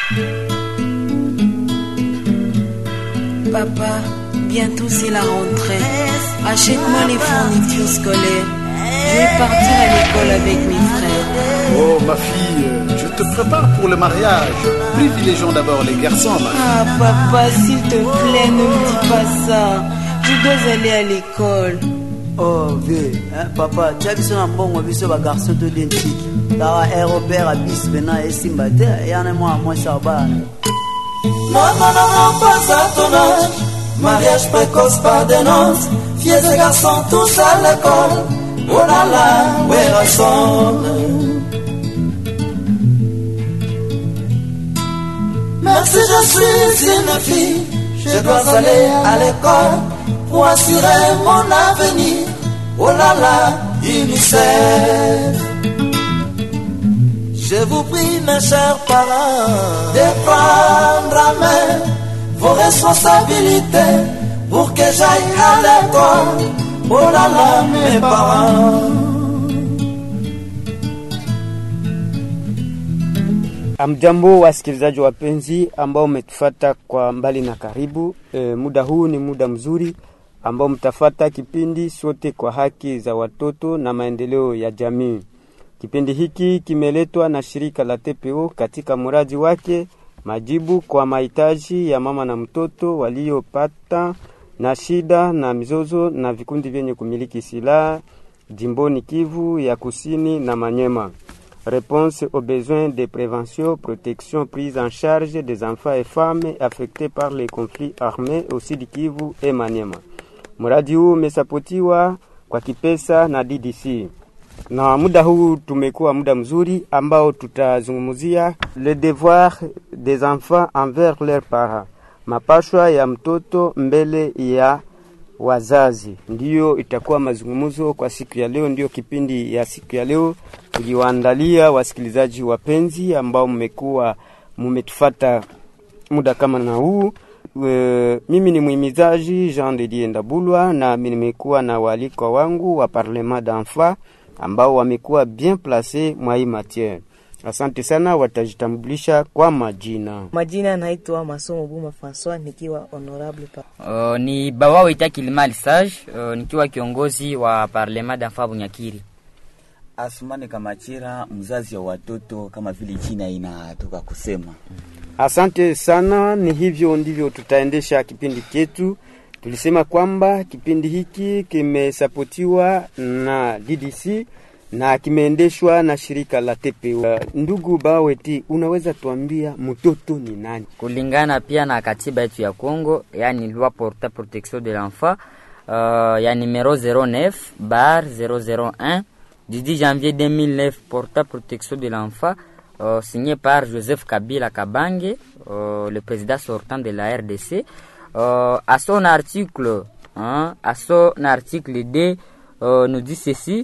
Papa, bientôt c'est la rentrée. Achète-moi les fournitures scolaires. Je vais partir à l'école avec mes frères. Oh, ma fille, je te prépare pour le mariage. Privilégions d'abord les garçons, ma fille. Ah, papa, s'il te plaît, ne me dis pas ça. Je dois aller à l'école. oh ve eh, papa tia biso na mbongo biso bagarso todentiki kaka aérobert abis mpena esimba te yana mwana mwasi abana Non, non, non, non, pas à ton âge. Mariage précoce par des noces. Filles et garçons tous à l'école. Oh là là, where I Merci, je suis une fille. Je dois aller à l'école pour assurer mon avenir. Oh là là, UNICEF. Je vous prie, mes chers parents, de prendre à main vos responsabilités pour que j'aille à l'école. Oh là là, mes parents. Amjambo wasikilizaji wapenzi ambao umetufata kwa mbali na karibu. E, muda huu ni muda mzuri ambao mtafata kipindi sote kwa haki za watoto na maendeleo ya jamii. Kipindi hiki kimeletwa na shirika la TPO katika mradi wake majibu kwa mahitaji ya mama na mtoto waliopata na shida na mizozo na vikundi vyenye kumiliki silaha jimboni Kivu ya Kusini na Manyema. Réponse aux besoins de prévention, protection, prise en charge des enfants et femmes affectés par les conflits armés au Sud Kivu et Maniema. Mradi huu umesapotiwa kwa kipesa na DDC. Na muda huu tumekuwa muda mzuri ambao tutazungumzia le devoir des enfants envers leurs parents, mapashwa ya mtoto mbele ya wazazi. Ndiyo itakuwa mazungumzo kwa siku ya leo, ndiyo kipindi ya siku ya leo tuliwaandalia wasikilizaji wapenzi ambao mmekuwa mumetufata muda kama na huu. E, mimi ni mwimizaji Jean de Dieu Ndabulwa na mimi nimekuwa na waalikwa wangu wa Parlement d'enfants ambao wamekuwa bien place mwa hii matiere. Asante sana, watajitambulisha kwa majina. Majina naitwa Masomo Buma Francois nikiwa honorable pa. Uh, ni Bawa Ita Kilima Sage uh, nikiwa kiongozi wa Parlement d'enfants Bunyakiri. Asumani Kamachira, mzazi wa watoto kama vile jina inatoka kusema. Asante sana, ni hivyo ndivyo tutaendesha kipindi chetu. Tulisema kwamba kipindi hiki kimesapotiwa na DDC na kimeendeshwa na shirika la TPO. Uh, ndugu Baweti, unaweza tuambia mtoto ni nani? Kulingana pia na katiba yetu ya Kongo, yani loi porta protection de l'enfant uh, ya numero 09 bar 001 du 10 janvier 2009 porta protection de l'enfant uh, signé par Joseph Kabila Kabange uh, le président sortant de la RDC uh, à son article hein, à son article 2 uh, nous dit ceci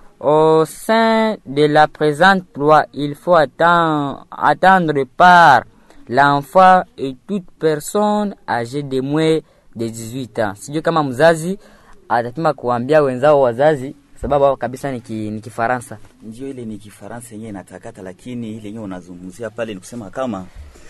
au sein de la présente loi, il faut attendre, attendre par l'enfant et toute personne âgée de moins de 18 ans. Sijui kama mzazi atapima kuambia wenzao wazazi, sababu hao kabisa ni ki- ni Kifaransa. Ndio ile ni Kifaransa yenyewe inatakata, lakini ile yenyewe unazungumzia pale ni kusema kama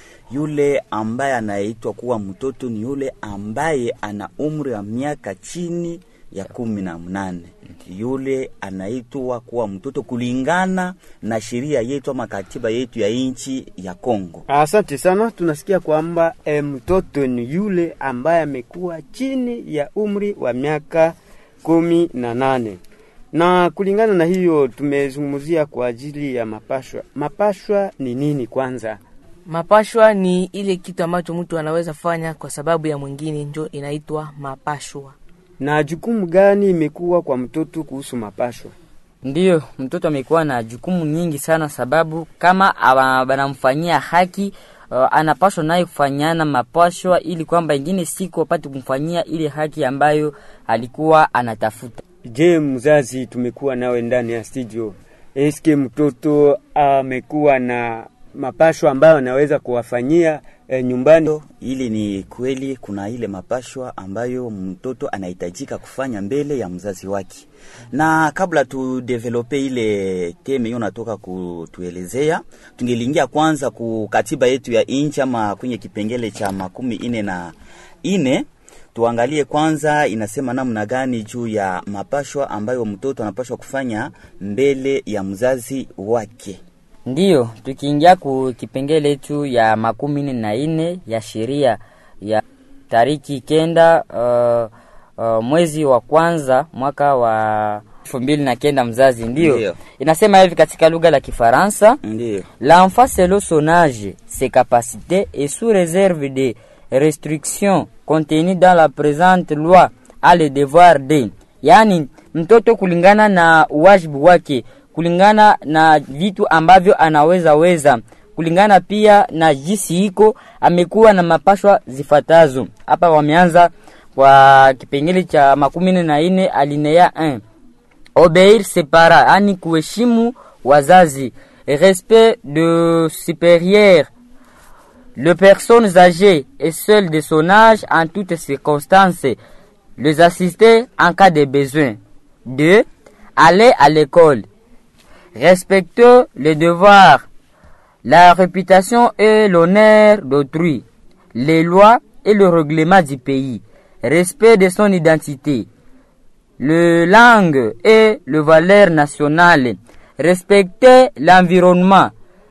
yule ambaye anaitwa kuwa mtoto ni yule ambaye ana umri wa miaka chini ya kumi na mnane. Yule anaitwa kuwa mtoto kulingana na sheria yetu ama katiba yetu ya nchi ya Kongo. Asante sana. Tunasikia kwamba e, mtoto ni yule ambaye amekuwa chini ya umri wa miaka kumi na nane na kulingana na hiyo tumezungumzia kwa ajili ya mapashwa. Mapashwa ni nini kwanza? Mapashwa ni ile kitu ambacho mtu anaweza fanya kwa sababu ya mwingine, njo inaitwa mapashwa. na jukumu gani imekuwa kwa mtoto kuhusu mapashwa? Ndiyo, mtoto amekuwa na jukumu nyingi sana, sababu kama aba- banamfanyia haki uh, anapashwa naye kufanyana mapashwa, ili kwamba ingine siku apate kumfanyia ile haki ambayo alikuwa anatafuta. Je, mzazi, tumekuwa nawe ndani ya studio, eske mtoto amekuwa na mapashwa ambayo anaweza kuwafanyia e, nyumbani. Ili ni kweli, kuna ile mapashwa ambayo mtoto anahitajika kufanya mbele ya mzazi wake, na kabla tudevelope ile teme hiyo natoka kutuelezea, tungeliingia kwanza ku katiba yetu ya inchi ama kwenye kipengele cha makumi ine na ine tuangalie kwanza inasema namna gani juu ya mapashwa ambayo mtoto anapashwa kufanya mbele ya mzazi wake. Ndiyo, tukiingia ku kipengele yetu ya makumi nne na ine ya sheria ya tariki kenda uh, uh, mwezi wa kwanza mwaka wa elfu mbili na kenda mzazi ndiyo. Ndiyo. inasema hivi katika lugha la Kifaransa Ndiyo. L'enfant selon son âge, ses capacités et sous réserve des restrictions contenues dans la présente loi a le devoir de, yaani mtoto kulingana na uwajibu wake, kulingana na vitu ambavyo anaweza weza, kulingana pia na jinsi iko amekuwa na mapashwa zifatazo. Hapa wameanza kwa kipengele cha makumi nne na nne alinea 1 obéir ses parents, yani kuheshimu wazazi, respect de supérieur, les personnes âgées et celles de son âge en toutes circonstances, les assister en cas de besoin. 2. Aller à l'école, respecter les devoirs, la réputation et l'honneur d'autrui, les lois et le règlement du pays, respect de son identité, le langue et le valeur nationale, respecter l'environnement,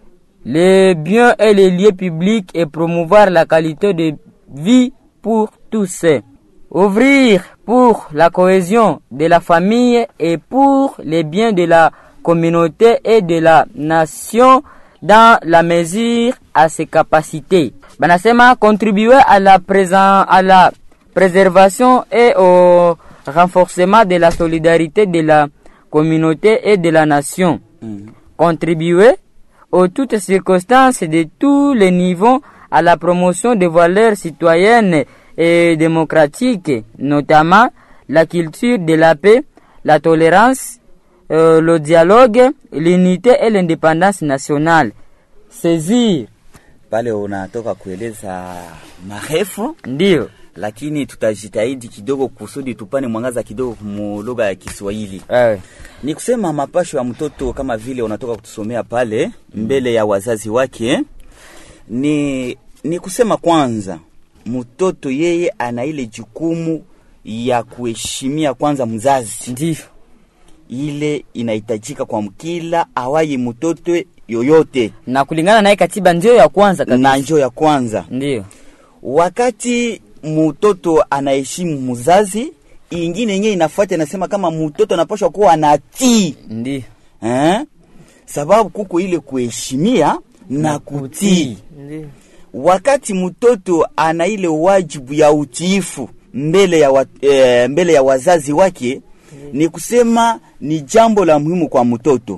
les biens et les lieux publics et promouvoir la qualité de vie pour tous. Ouvrir pour la cohésion de la famille et pour les biens de la communauté et de la nation dans la mesure à ses capacités. Banasema contribuer à la présent, à la préservation et au renforcement de la solidarité de la communauté et de la nation. Contribuer aux toutes circonstances de tous les niveaux à la promotion des valeurs citoyennes et démocratiques, notamment la culture de la paix, la tolérance, euh, le dialogue, l'unité et l'indépendance nationale. Saisir, Pale unatoka kueleza marefu ndio lakini tutajitahidi kidogo kusudi tupane mwangaza kidogo mu lugha ya Kiswahili. eh, Ni kusema mapasho ya mtoto kama vile unatoka kutusomea pale mbele ya wazazi wake, ni ni kusema kwanza, mtoto yeye ana ile jukumu ya kuheshimia kwanza mzazi. ndio Ile inahitajika kwa kila awai mtoto yoyote, na kulingana naye katiba ndio ya kwanza na kabisa, njoo ya kwanza ndio wakati mtoto anaheshimu mzazi, ingine yenyewe inafuata inasema kama mtoto anapaswa kuwa anatii ndio eh? Sababu kuko ile kuheshimia na kutii. Ndio. Wakati mtoto ana ile wajibu ya utiifu mbele ya, wa, e, mbele ya wazazi wake, ni kusema ni jambo la muhimu kwa mtoto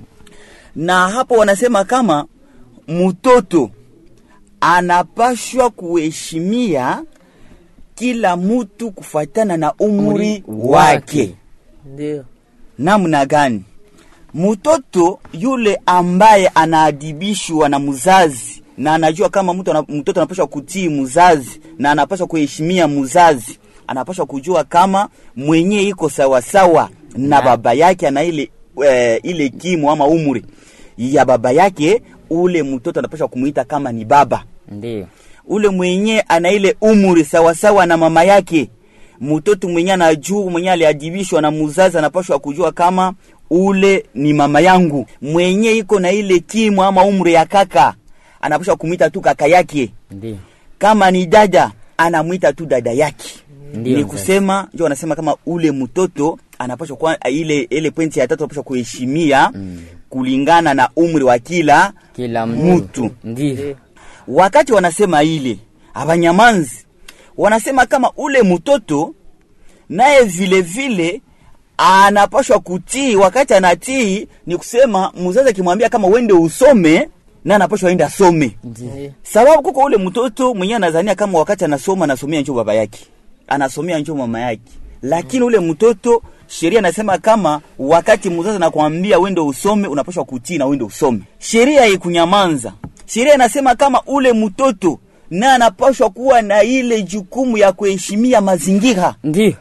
na hapo wanasema kama mtoto anapashwa kuheshimia kila mtu kufuatana na umri wake. Ndio. Namna gani? Mtoto yule ambaye anaadibishwa na mzazi na anajua kama mtu ana, mtoto anapaswa kutii mzazi na anapaswa kuheshimia mzazi, anapaswa kujua kama mwenye iko sawasawa na baba yake ana ile e, ile kimo ama umri ya baba yake, ule mtoto anapaswa kumuita kama ni baba ndio ule mwenye ana ile umri sawasawa na mama yake. Mtoto mwenye anajua mwenye aliadibishwa na muzazi anapashwa kujua kama ule ni mama yangu. Mwenye iko na ile kimu ama umri ya kaka anapashwa kumwita tu kaka yake. ndio Kama ni dada anamwita tu dada yake. Ndio, ni mzazi. kusema ndio wanasema kama ule mtoto anapashwa kwa ile ile pointi ya tatu anapashwa kuheshimia kulingana na umri wa kila kila Mtu. mtu ndio wakati wanasema ile abanyamanzi wanasema kama ule mtoto naye vile vile anapashwa kutii. Wakati anatii ni kusema mzazi akimwambia kama wende usome, na anapashwa enda asome, Ndio. sababu kuko ule mtoto mwenyewe anazania kama wakati anasoma anasomea njoo baba yake, anasomea njoo mama yake, lakini ule mtoto sheria inasema kama wakati mzazi anakwambia wende usome, unapashwa kutii na wende usome. Sheria ikunyamanza. Sheria inasema kama ule mtoto na anapashwa kuwa na ile jukumu ya kuheshimia mazingira ndio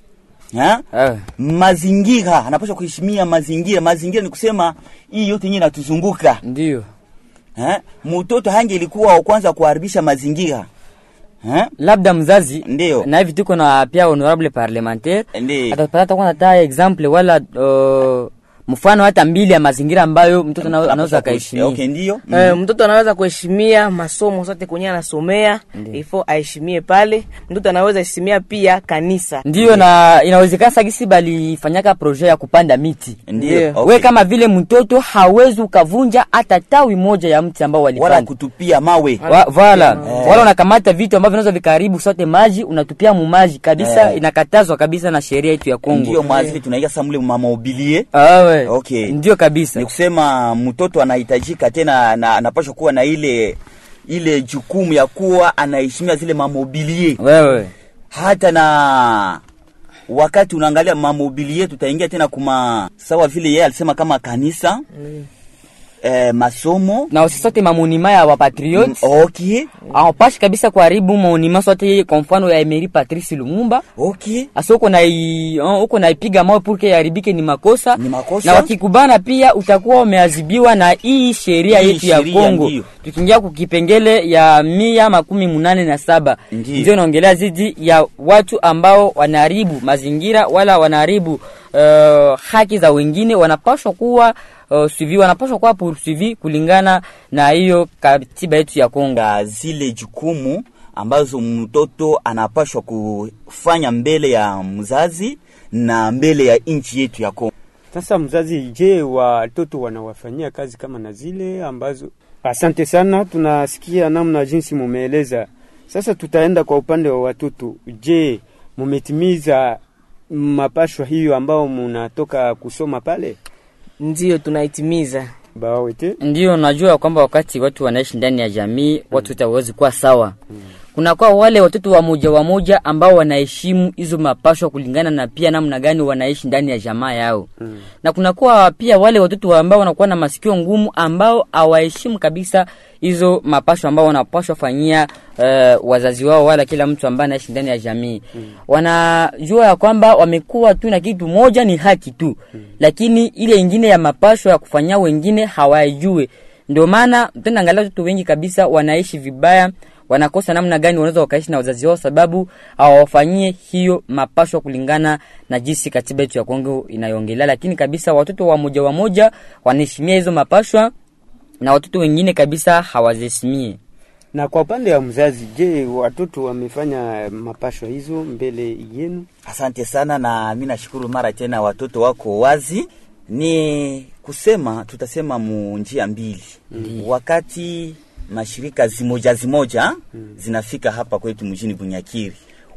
ha? eh. mazingira anapaswa kuheshimia mazingira mazingira ni kusema hii yote yenyewe inatuzunguka ndio ha? mtoto hange ilikuwa wa kwanza kuharibisha mazingira ha? labda mzazi Ndio. na hivi tuko na pia honorable parlementaire Ndio. atapata kwanza hata example wala uh, mfano hata mbili ya mazingira ambayo mtoto ana- anaweza Anapaswa akaheshimia kuishi- okay ndio Eh, mtoto anaweza kuheshimia masomo sote kwenye anasomea ifo aheshimie pale mtoto anaweza heshimia pia kanisa ndiyo na inawezekana sagisi balifanyaka projet ya kupanda miti ndio okay. we kama vile mtoto hawezi ukavunja hata tawi moja ya mti ambao wala walipanda kutupia mawe Wa- vala wala unakamata vitu ambavyo vinaweza vikaribu sote maji unatupia mumaji kabisa Eh. inakatazwa kabisa na sheria yetu ya ndio Kongo mwazili tunaiga sa mule mamobilie awe Okay. ndio kabisa ni kusema mtoto anahitajika tena na anapaswa kuwa na ile ile jukumu ya kuwa anaheshimia zile mamobilie wewe hata na wakati unaangalia mamobilie tutaingia tena kuma sawa vile yeye alisema kama kanisa mm. eh, masomo na usisote mamonima ya wapatriot Mm, okay awapashi kabisa kuharibu maonima sote kwa mfano ya Emery Patrice Lumumba okay asa uko na i- uh, uko naipiga mawe purke yaribike ni makosa Ni makosa. na wakikubana pia utakuwa umeadhibiwa na hii sheria Hii yetu ya sheria Kongo ndiyo. tukiingia kukipengele ya mia makumi munane na saba Ndiyo. ndio inaongelea zidi ya watu ambao wanaharibu mazingira wala wanaharibu uh, haki za wengine wanapashwa kuwa uh, suivi wanapashwa kuwa poursuivi kulingana na hiyo katiba yetu ya Kongo na zile jukumu ambazo mtoto anapashwa kufanya mbele ya mzazi na mbele ya nchi yetu ya Kongo. Sasa mzazi, je, watoto wanawafanyia kazi kama na zile ambazo? Asante sana, tunasikia namna jinsi mumeeleza. Sasa tutaenda kwa upande wa watoto. Je, mumetimiza mapashwa hiyo ambao munatoka kusoma pale ndio tunaitimiza bawete? ndio najua kwamba wakati watu wanaishi ndani ya jamii watu wote hawawezi kuwa sawa kunakuwa wale watoto wa moja wa moja ambao wanaheshimu hizo mapashwa kulingana na pia namna gani wanaishi ndani ya jamaa yao mm. na kunakuwa pia wale watoto ambao wanakuwa na masikio ngumu ambao hawaheshimu kabisa hizo mapashwa ambao wanapashwa fanyia uh, wazazi wao wala kila mtu ambaye anaishi ndani ya jamii mm. wanajua ya kwamba wamekuwa tu na kitu moja ni haki tu mm. lakini ile ingine ya mapashwa ya kufanyia wengine hawajue ndio maana tena angalia watoto wengi kabisa wanaishi vibaya wanakosa namna gani wanaweza wakaishi na wazazi wao sababu hawawafanyie hiyo mapashwa kulingana na jinsi katiba yetu ya Kongo inayoongelea lakini kabisa watoto wa moja wa moja wanaheshimia hizo mapashwa na watoto wengine kabisa hawaziheshimie Na kwa upande wa mzazi, je, watoto wamefanya mapashwa hizo mbele yenu? Asante sana, na mi nashukuru mara tena, watoto wako wazi. Ni kusema tutasema mu njia mbili mm. wakati mashirika zimoja zimoja mm. zinafika hapa kwetu mjini Bunyakiri,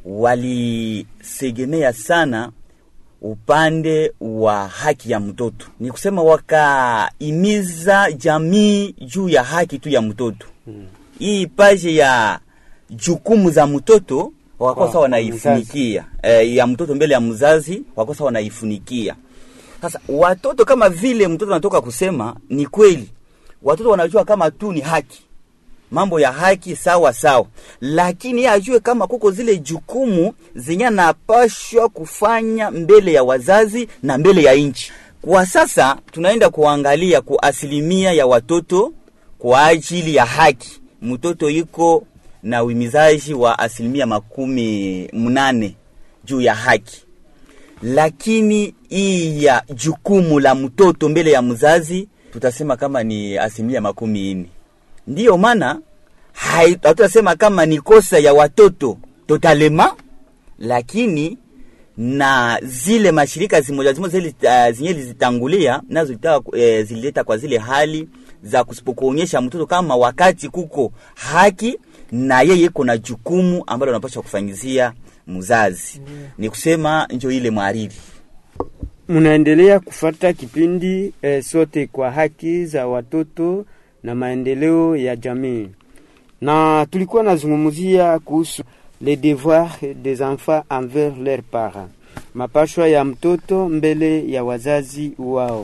walisegemea sana upande wa haki ya mtoto, ni kusema wakaimiza jamii juu ya haki tu ya mtoto mm. hii paje ya jukumu za mtoto wakosa Kwa wanaifunikia e, ya mtoto mbele ya mzazi wakosa wanaifunikia. Sasa watoto kama vile mtoto anatoka kusema, ni kweli watoto wanajua kama tu ni haki, mambo ya haki sawa sawa, lakini yeye ajue kama kuko zile jukumu zenye anapashwa kufanya mbele ya wazazi na mbele ya nchi. Kwa sasa tunaenda kuangalia kwa asilimia ya watoto kwa ajili ya haki, mtoto iko na uhimizaji wa asilimia makumi mnane juu ya haki, lakini hii ya jukumu la mtoto mbele ya mzazi tutasema kama ni asilimia makumi nne. Ndiyo maana hai- hatutasema kama ni kosa ya watoto totalema, lakini na zile mashirika zimoja zimoja zile uh, zenye lizitangulia nazo zilitaka, eh, zilileta kwa zile hali za kusipokuonyesha mtoto kama wakati kuko haki na yeye iko na jukumu ambalo anapaswa kufanyizia mzazi. Ni kusema njo ile mwariri Mnaendelea kufata kipindi eh, sote kwa haki za watoto na maendeleo ya jamii, na tulikuwa nazungumzia kuhusu les devoirs des enfants envers leurs parents, mapashwa ya mtoto mbele ya wazazi wao.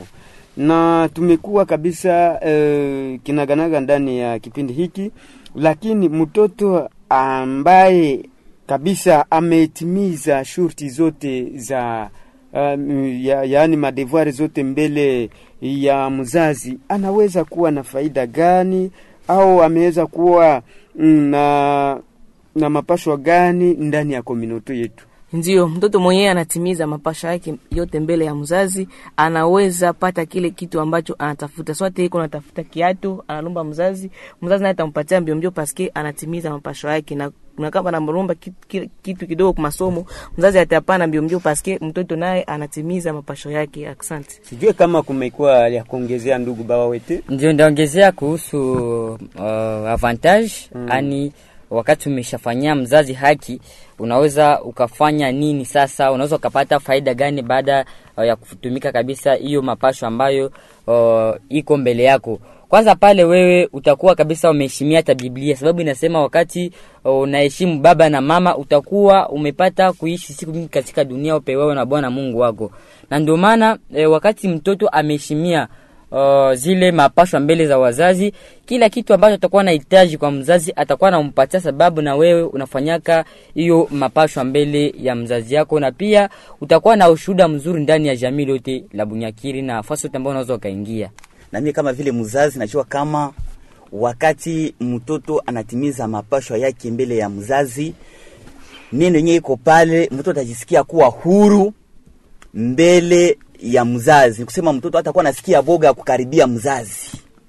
na tumekuwa kabisa eh, kinaganaga ndani ya kipindi hiki, lakini mtoto ambaye kabisa ametimiza shurti zote za um, ya, yaani madevoir zote mbele ya mzazi anaweza kuwa na faida gani au ameweza kuwa mm, na na mapashwa gani ndani ya komunoto yetu ndio mtoto mwenyewe anatimiza mapasha yake yote mbele ya mzazi, anaweza pata kile kitu ambacho anatafuta. Swate iko anatafuta kiatu, analomba mzazi, mzazi naye atampatia mbio mbio, paske anatimiza mapasho yake na na kama anamlomba kitu, kitu, kitu kidogo kwa masomo, mzazi atapana mbio mbio, paske mtoto naye anatimiza mapasho yake. Asante. sijue kama kumekuwa ya kuongezea ndugu bawa wete ndio ndaongezea kuhusu uh, avantage mm. ani wakati umeshafanyia mzazi haki unaweza ukafanya nini sasa unaweza ukapata faida gani baada uh, ya kutumika kabisa hiyo mapasho ambayo uh, iko mbele yako kwanza pale wewe utakuwa kabisa umeheshimia hata biblia sababu inasema wakati uh, unaheshimu baba na mama utakuwa umepata kuishi siku mingi katika dunia upewewe na bwana mungu wako na ndio maana eh, wakati mtoto ameheshimia uh, zile mapashwa mbele za wazazi kila kitu ambacho atakuwa anahitaji kwa mzazi atakuwa anampatia sababu na wewe unafanyaka hiyo mapashwa mbele ya mzazi yako na pia utakuwa na ushuhuda mzuri ndani ya jamii lote la bunyakiri na nafasi yote ambayo unaweza ukaingia na mimi kama vile mzazi najua kama wakati mtoto anatimiza mapashwa yake mbele ya mzazi neno yenyewe iko pale mtoto atajisikia kuwa huru mbele ya mzazi Ni kusema mtoto hatakuwa anasikia boga ya kukaribia mzazi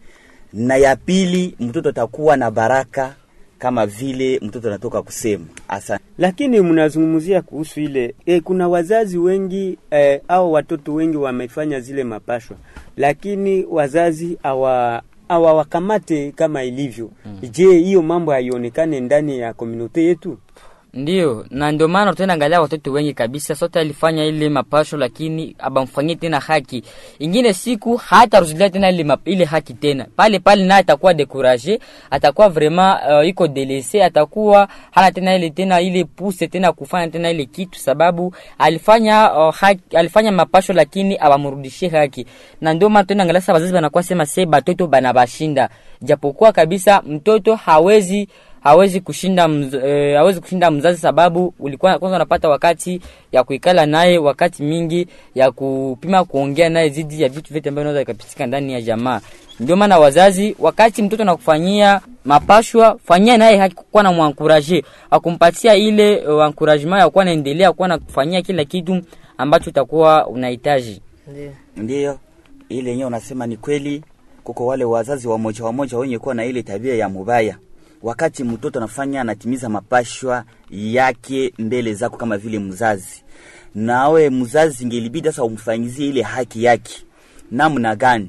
na ya pili mtoto atakuwa na baraka kama vile mtoto anatoka kusema asante lakini mnazungumzia kuhusu ile e, kuna wazazi wengi e, au watoto wengi wamefanya zile mapashwa lakini wazazi hawa hawawakamate kama ilivyo mm. je hiyo mambo haionekane ndani ya komunote yetu ndio na ndio maana tutaenda angalia watoto wengi kabisa sote alifanya ile mapasho lakini abamfanyie tena haki ingine siku hata rudilia tena ile, map, ile haki tena pale pale naye atakuwa dekuraje atakuwa vraiment uh, iko delese atakuwa hana tena ile tena ile puse tena kufanya tena ile kitu sababu alifanya uh, haki, alifanya mapasho lakini abamrudishie haki na ndio maana tena angalia sasa wazazi wanakuwa sema se batoto banabashinda japokuwa kabisa mtoto hawezi hawezi kushinda mz, e, hawezi kushinda mzazi sababu ulikuwa kwanza unapata wakati ya kuikala naye wakati mingi ya kupima kuongea naye zidi ya vitu vyote ambavyo vinaweza ikapitika ndani ya jamaa ndio maana wazazi wakati mtoto anakufanyia mapashwa fanyia naye haki kuwa na mwankuraje akumpatia ile uh, encouragement ya kuwa naendelea kuwa na kufanyia kila kitu ambacho utakuwa unahitaji Ndio. ndiyo ile yenyewe unasema ni kweli kuko wale wazazi wamoja wamoja wenye kuwa na ile tabia ya mubaya wakati mtoto anafanya anatimiza mapashwa yake mbele zako kama vile mzazi nawe mzazi ingelibidi sasa umfanyizie ile haki yake namna gani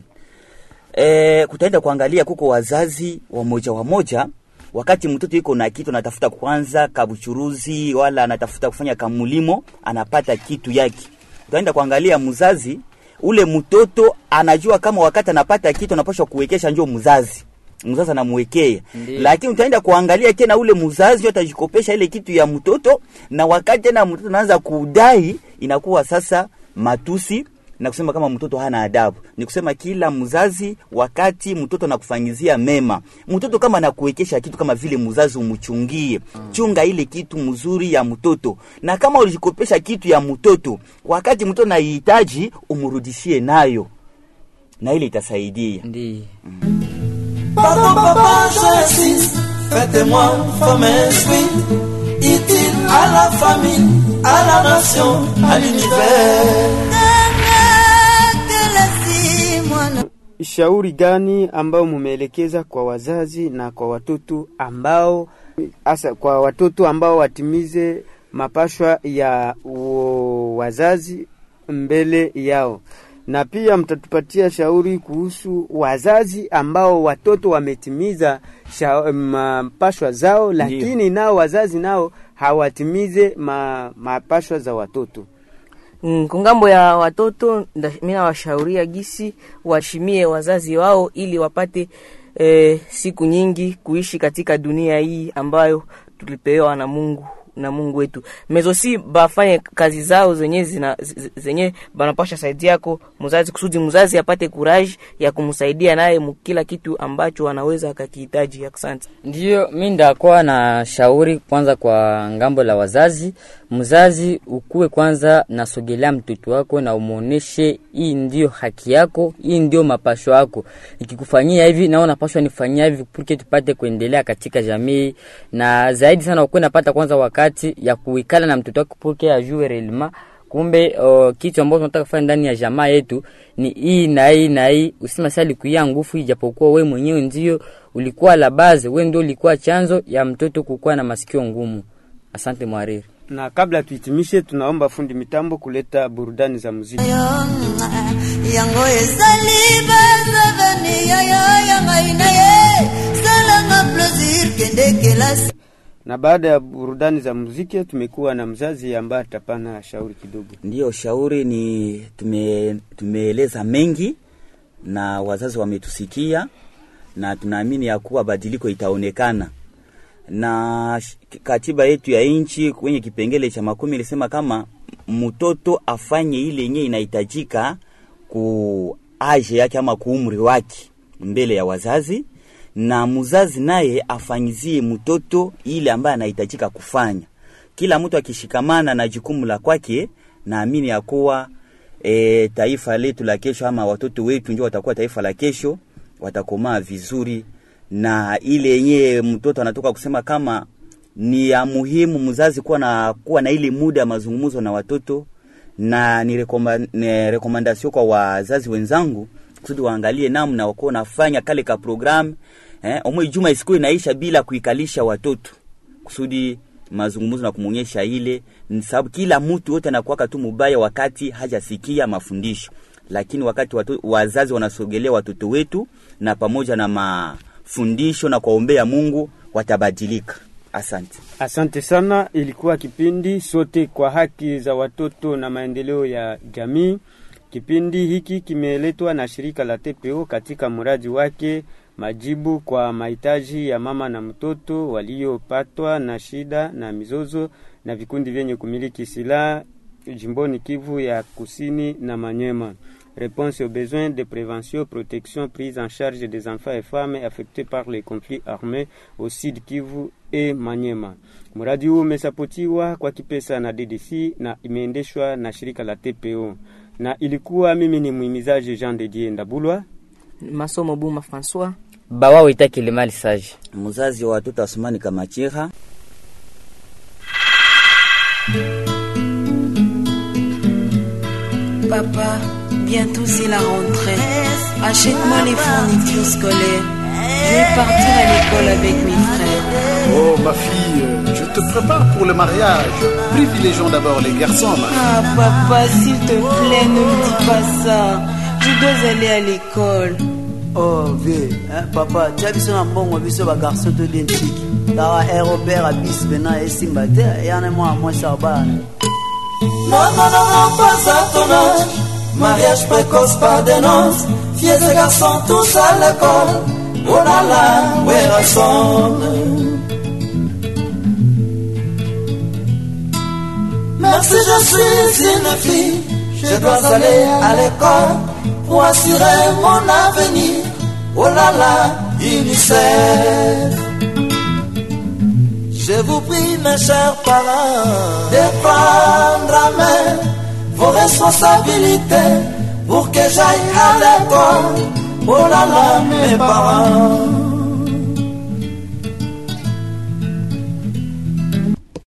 e, kutaenda kuangalia kuko wazazi wamoja wamoja wakati mtoto iko na kitu anatafuta kwanza kabuchuruzi wala anatafuta kufanya kamulimo anapata kitu yake utaenda kuangalia mzazi ule mtoto anajua kama wakati anapata kitu anapashwa kuwekesha njo mzazi mzazi anamwekea Ndiyo. lakini utaenda kuangalia tena ule mzazi atajikopesha ile kitu ya mtoto na wakati tena mtoto anaanza kudai inakuwa sasa matusi na kusema kama mtoto hana adabu ni kusema kila mzazi wakati mtoto anakufanyizia mema mtoto kama anakuwekesha kitu kama vile mzazi umchungie chunga ile kitu mzuri ya mtoto na kama ulijikopesha kitu ya mtoto wakati mtoto naihitaji umrudishie nayo na ile itasaidia ndio Pardon papa, j'insiste, faites-moi femme esprit, utile à la famille, à la nation, à l'univers. shauri gani ambao mumeelekeza kwa wazazi na kwa watoto ambao hasa kwa watoto ambao watimize mapashwa ya wo- wazazi mbele yao na pia mtatupatia shauri kuhusu wazazi ambao watoto wametimiza sha, mapashwa zao lakini nao wazazi nao hawatimize ma, mapashwa za watoto Mm, kungambo ya watoto nda- mi nawashauria gisi waheshimie wazazi wao ili wapate eh, siku nyingi kuishi katika dunia hii ambayo tulipewa na Mungu na Mungu wetu mezosi bafanye kazi zao zenye zina z- zenye banapasha saidi yako mzazi, kusudi mzazi apate courage ya kumsaidia naye mkila kitu ambacho anaweza akakihitaji. Asante. Ndiyo, mi ndakuwa na shauri kwanza kwa ngambo la wazazi. Mzazi ukuwe kwanza nasogelea mtoto wako na umuoneshe hii ndio haki yako, hii ndio mapasho yako. Ikikufanyia hivi na unapaswa nifanyia hivi porque tupate kuendelea katika jamii, na zaidi sana ukuwe napata kwanza wakati ya kuikala na mtoto wako porque ajue relima kumbe uh, kitu ambacho tunataka kufanya ndani ya jamaa yetu ni hii na hii na hii. Usima sasa likuia nguvu, ijapokuwa we mwenyewe ndio ulikuwa la base, we ndio ulikuwa chanzo ya mtoto kukuwa na masikio ngumu. Asante mwariri. Na kabla tuhitimishe, tunaomba fundi mitambo kuleta burudani za muziki. yango ezali bazavani yaya ya ngai na ye salanga plaisir kende kelasi Na baada ya burudani za muziki, tumekuwa na mzazi ambaye atapana shauri kidogo. Ndiyo, shauri ni tume, tumeeleza mengi na wazazi wametusikia, na tunaamini ya kuwa badiliko itaonekana na sh- katiba yetu ya nchi kwenye kipengele cha makumi ilisema kama mtoto afanye ile yenye inahitajika ku age yake ama kuumri wake mbele ya wazazi, na mzazi naye afanyizie mtoto ile ambaye anahitajika kufanya. Kila mtu akishikamana na jukumu la kwake, naamini ya kuwa e, taifa letu la kesho ama watoto wetu ndio watakuwa taifa la kesho, watakomaa vizuri na ile yenyewe mtoto anatoka kusema kama ni ya muhimu mzazi kuwa na kuwa na ile muda ya mazungumzo na watoto, na ni, rekoma, ni rekomandasio kwa wazazi wenzangu kusudi waangalie namna wako nafanya kale ka program eh, omwe juma isikuwe inaisha bila kuikalisha watoto kusudi mazungumzo na kumwonyesha ile, ni sababu kila mtu wote anakuwaka tu mubaya wakati hajasikia mafundisho, lakini wakati watu, wazazi wanasogelea watoto wetu na pamoja na mafundisho na kuwaombea Mungu watabadilika. Asante. Asante sana. Ilikuwa kipindi sote kwa haki za watoto na maendeleo ya jamii. Kipindi hiki kimeletwa na shirika la TPO katika mradi wake majibu kwa mahitaji ya mama na mtoto waliopatwa na shida na mizozo na vikundi vyenye kumiliki silaha jimboni Kivu ya Kusini na Manyema. Réponse aux besoins de prévention, protection, prise en charge des enfants et femmes affectés par les conflits armés au Sud Kivu et Manyema. Mradi huu umesapotiwa kwa kipesa na DDC na imeendeshwa na shirika la TPO, na ilikuwa mimi ni muhimizaji Jean de Dieu Ndabulwa. Masomo Buma François. Bawa wita kilimali saji. Mzazi wa watoto Asumani Kamachira Papa, bientôt c'est la rentrée. Achète-moi les fournitures scolaires. Je vais partir à l'école avec mes frères. Oh ma fille, euh, je te prépare pour le mariage. Privilégions d'abord les garçons. ma Ah papa, s'il te plaît, ne me dis pas ça. Je dois aller à l'école. oh vie eh, papa tia biso na mbongo biso bagarso to identique kaka aéroport abisi pena esimba te eyana mwana mwasi abana Non, non, non, non, pas à ton âge. Mariage précoce par des noces. Filles et garçons tous à l'école. Oh là là, where I Merci, je suis une fille. Je dois aller à l'école pour assurer mon avenir. Oh là là, UNICEF. Je vous prie, mes chers parents, de prendre à main vos responsabilités pour que j'aille à l'école. Oh là là, mes parents.